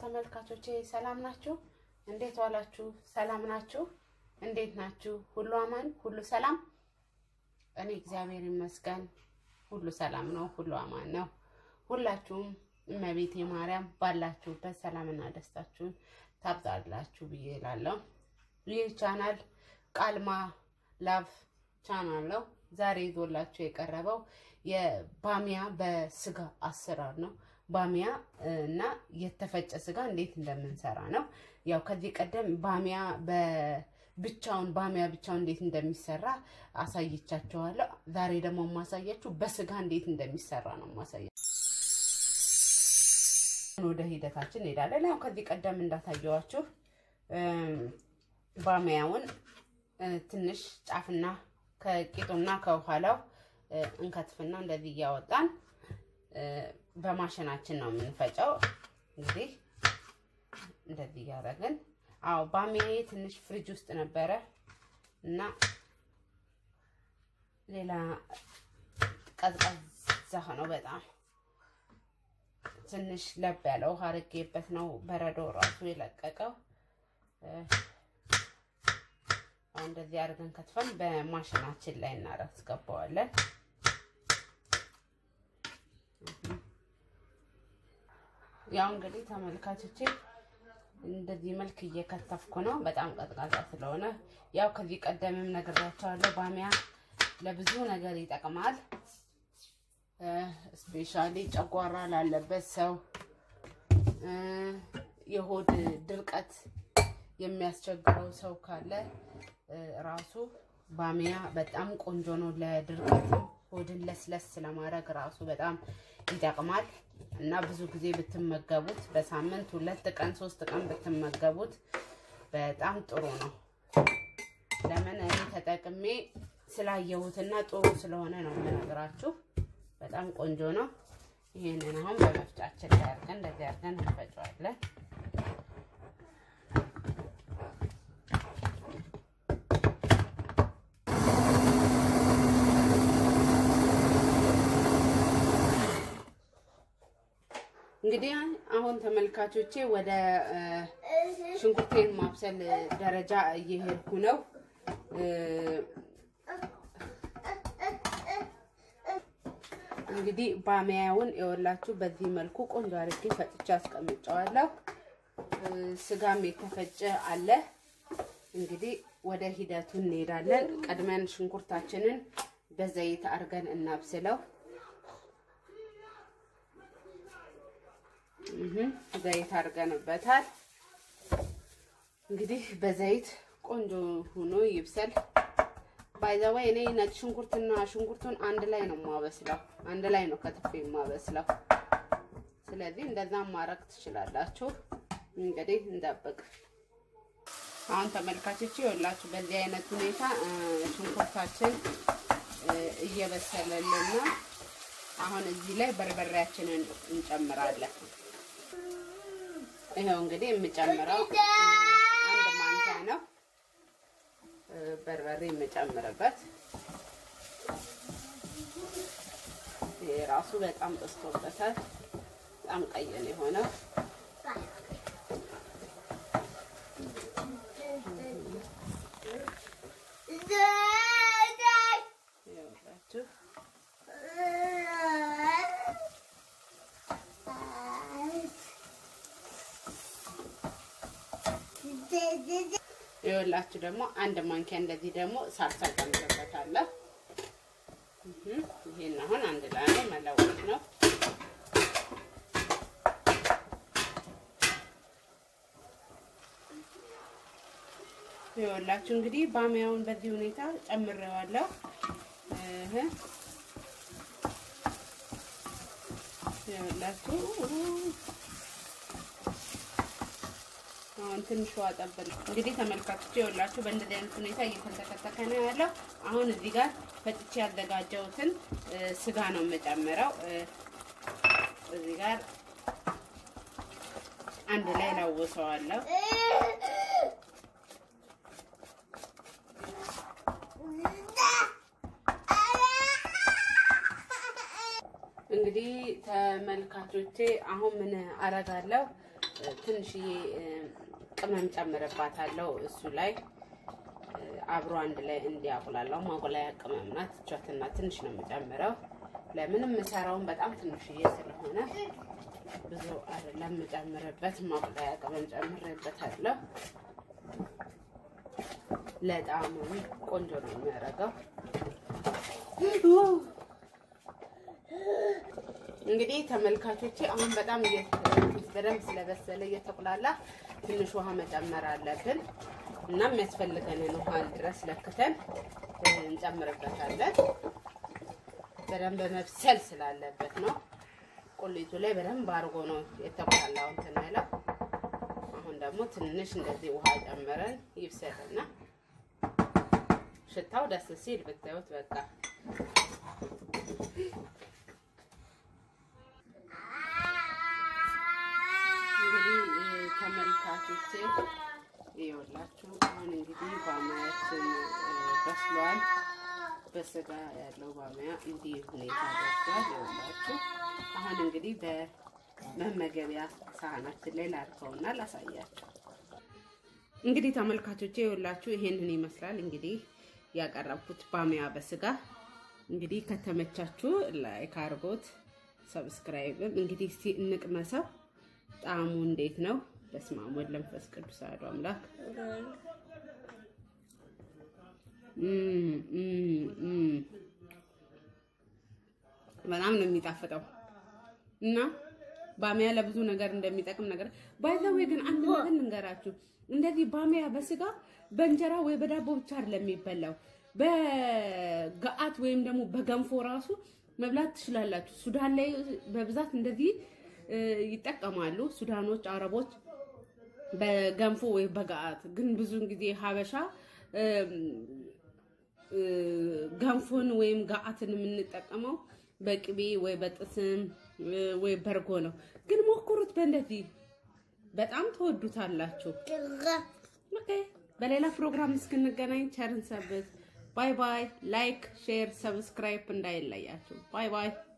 ተመልካቾቼ ሰላም ናችሁ? እንዴት ዋላችሁ? ሰላም ናችሁ? እንዴት ናችሁ? ሁሉ አማን፣ ሁሉ ሰላም? እኔ እግዚአብሔር ይመስገን ሁሉ ሰላም ነው፣ ሁሉ አማን ነው። ሁላችሁም እመቤቴ ማርያም ባላችሁበት ሰላምና ደስታችሁን ታብዛላችሁ ብዬ እላለሁ። ይህ ቻናል ቃልማ ላቭ ቻናል ነው። ዛሬ ይዞላችሁ የቀረበው የባሚያ በስጋ አሰራር ነው። ባሚያ እና የተፈጨ ስጋ እንዴት እንደምንሰራ ነው። ያው ከዚህ ቀደም ባሚያ በብቻውን ባሚያ ብቻውን እንዴት እንደሚሰራ አሳይቻችኋለሁ። ዛሬ ደግሞ የማሳያችሁ በስጋ እንዴት እንደሚሰራ ነው ማሳያ። ወደ ሂደታችን እንሄዳለን። ያው ከዚህ ቀደም እንዳታየዋችሁ ባሚያውን ትንሽ ጫፍና ከቂጡና ከኋላው እንከትፍና እንደዚህ እያወጣን በማሽናችን ነው የምንፈጨው። እንግዲህ እንደዚህ እያደረግን አዎ፣ ባሚያዬ ትንሽ ፍሪጅ ውስጥ ነበረ እና ሌላ ቀዝቃዛ ነው በጣም ትንሽ ለብ ያለ ውሃ አድርጌበት ነው በረዶ ራሱ የለቀቀው። አሁን እንደዚህ አድርገን ከትፈን በማሽናችን ላይ እናስገባዋለን። ያው እንግዲህ ተመልካቾቼ እንደዚህ መልክ እየከተፍኩ ነው። በጣም ቀዝቃዛ ስለሆነ ያው ከዚህ ቀደምም ነግሬያቸዋለሁ። ባሚያ ለብዙ ነገር ይጠቅማል። ስፔሻሊ ጨጓራ ላለበት ሰው፣ የሆድ ድርቀት የሚያስቸግረው ሰው ካለ ራሱ ባሚያ በጣም ቆንጆ ነው። ለድርቀትም ሆድን ለስለስ ለማድረግ ራሱ በጣም ይጠቅማል እና ብዙ ጊዜ ብትመገቡት በሳምንት ሁለት ቀን ሶስት ቀን ብትመገቡት በጣም ጥሩ ነው። ለምን እኔ ተጠቅሜ ስላየሁትና ጥሩ ስለሆነ ነው የምነግራችሁ። በጣም ቆንጆ ነው። ይሄንን አሁን በመፍጫችን ላይ አድርገን እንደዚህ አድርገን እንፈጨዋለን። እንግዲህ አሁን ተመልካቾቼ ወደ ሽንኩርቴን ማብሰል ደረጃ እየሄድኩ ነው። እንግዲህ ባሚያውን የወላችሁ በዚህ መልኩ ቆንጆ አድርጌ ፈጭቼ አስቀምጨዋለሁ። ስጋም የተፈጨ አለ። እንግዲህ ወደ ሂደቱ እንሄዳለን። ቀድመን ሽንኩርታችንን በዘይት አድርገን እናብስለው። ዘይት አድርገንበታል። እንግዲህ በዘይት ቆንጆ ሆኖ ይብሰል። ባይዘወይ እኔ ነጭ ሽንኩርትና ሽንኩርቱን አንድ ላይ ነው የማበስለው፣ አንድ ላይ ነው ከትፌ የማበስለው። ስለዚህ እንደዛም ማድረግ ትችላላችሁ። እንግዲህ እንጠብቅ። አሁን ተመልካቾች ይኸውላችሁ በዚህ አይነት ሁኔታ ሽንኩርታችን እየበሰለልን ነው። አሁን እዚህ ላይ በርበሬያችንን እንጨምራለን። ይኸው እንግዲህ የምጨምረው አንድ ማንኪያ ነው በርበሬ የምጨምርበት። ይሄ ራሱ በጣም ጠስቶበታል። በጣም ቀይ ነው የሆነው። ይኸውላችሁ ይኸውላችሁ ደግሞ አንድ ማንኪያ እንደዚህ ደግሞ ሳልሳ ጨምርበታለሁ። ይሄን አሁን አንድ ላይ መለወጥ ነው። ይኸውላችሁ እንግዲህ ባሚያውን በዚህ ሁኔታ ጨምሬዋለሁ። ይኸውላችሁ አሁን ትንሽ ውሃ ጠብል እንግዲህ ተመልካቾች ይኸውላችሁ በእንደዚህ አይነት ሁኔታ እየተንተከተከ ነው ያለው። አሁን እዚህ ጋር ፈጭቼ ያዘጋጀሁትን ስጋ ነው የምጨምረው። እዚህ ጋር አንድ ላይ ላውሰዋለሁ። እንግዲህ ተመልካቾቼ አሁን ምን አረጋለሁ ትንሽዬ ቅመም ጨምርባታለሁ እሱ ላይ አብሮ አንድ ላይ እንዲያቁላላው ማቁላያ ቅመም ናት። እቿትና ትንሽ ነው የምጨምረው። ለምን የምሰራውን በጣም ትንሽዬ ስለሆነ ብዙ አይደለም የምጨምርበት። ማቁላያ ቅመም ጨምሬበታለሁ። ለጣዕሙ ቆንጆ ነው የሚያደርገው። እንግዲህ ተመልካቾቼ አሁን በጣም በደንብ ስለበሰለ እየተቁላላ ትንሽ ውሃ መጨመር አለብን እና የሚያስፈልገንን ውሃ ድረስ ለክተን እንጨምርበታለን። በደንብ መብሰል ስላለበት ነው። ቁሊቱ ላይ በደንብ አድርጎ ነው የተቁላላው እንትን ያለው። አሁን ደግሞ ትንሽ እንደዚህ ውሃ ጨምረን ይብሰልና ሽታው ደስ ሲል ብታዩት በቃ እንግዲህ ተመልካቾቼ ይኸውላችሁ አሁን እንግዲህ ባማያችን በስሏል። በስጋ ያለው ባማያ እንዲህ ሁኔታ ደርሷል። ይኸውላችሁ አሁን እንግዲህ በመመገቢያ ሳህናችን ላይ ላድርገውና ላሳያችሁ። እንግዲህ ተመልካቾቼ ይኸውላችሁ ይሄንን ይመስላል። እንግዲህ ያቀረብኩት ባሚያ በስጋ እንግዲህ ከተመቻችሁ ላይክ አድርጎት ሰብስክራይብም እንግዲህ እስቲ እንቅመሰው። ጣዕሙ እንዴት ነው? በስመ አብ ወወልድ ወመንፈስ ቅዱስ አሐዱ አምላክ። በጣም ነው የሚጣፍጠው እና ባሚያ ለብዙ ነገር እንደሚጠቅም ነገር ባይዘዌ ግን አንድ ነገር ልንገራችሁ። እንደዚህ ባሚያ በስጋ በእንጀራ ወይ በዳቦ ብቻ አይደለም የሚበላው፣ በገአት ወይም ደግሞ በገንፎ ራሱ መብላት ትችላላችሁ። ሱዳን ላይ በብዛት እንደዚህ ይጠቀማሉ። ሱዳኖች፣ አረቦች በገንፎ ወይ በገአት ግን ብዙውን ጊዜ ሀበሻ ገንፎን ወይም ገአትን የምንጠቀመው በቅቤ ወይ በጥስም ወይ በርጎ ነው። ግን ሞክሩት በእንደዚህ በጣም ተወዱታላችሁ። ኦኬ፣ በሌላ ፕሮግራም እስክንገናኝ ቸርን ሰብት። ባይ ባይ። ላይክ፣ ሼር፣ ሰብስክራይብ እንዳይለያችሁ። ባይ ባይ።